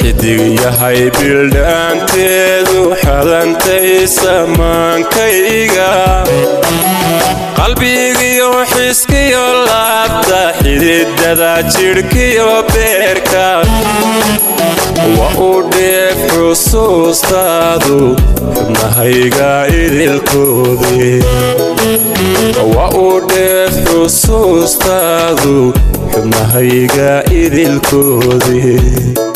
xidig yahay bildhaanteedu xadantay samaankayga qalbigiyo xiskiyo laabta xididada jidhkiyo beerka waa u dheef xusuustaadu xubnahayga idilkoodii waa u dheef xusuustaadu xubnahayga idilkoodii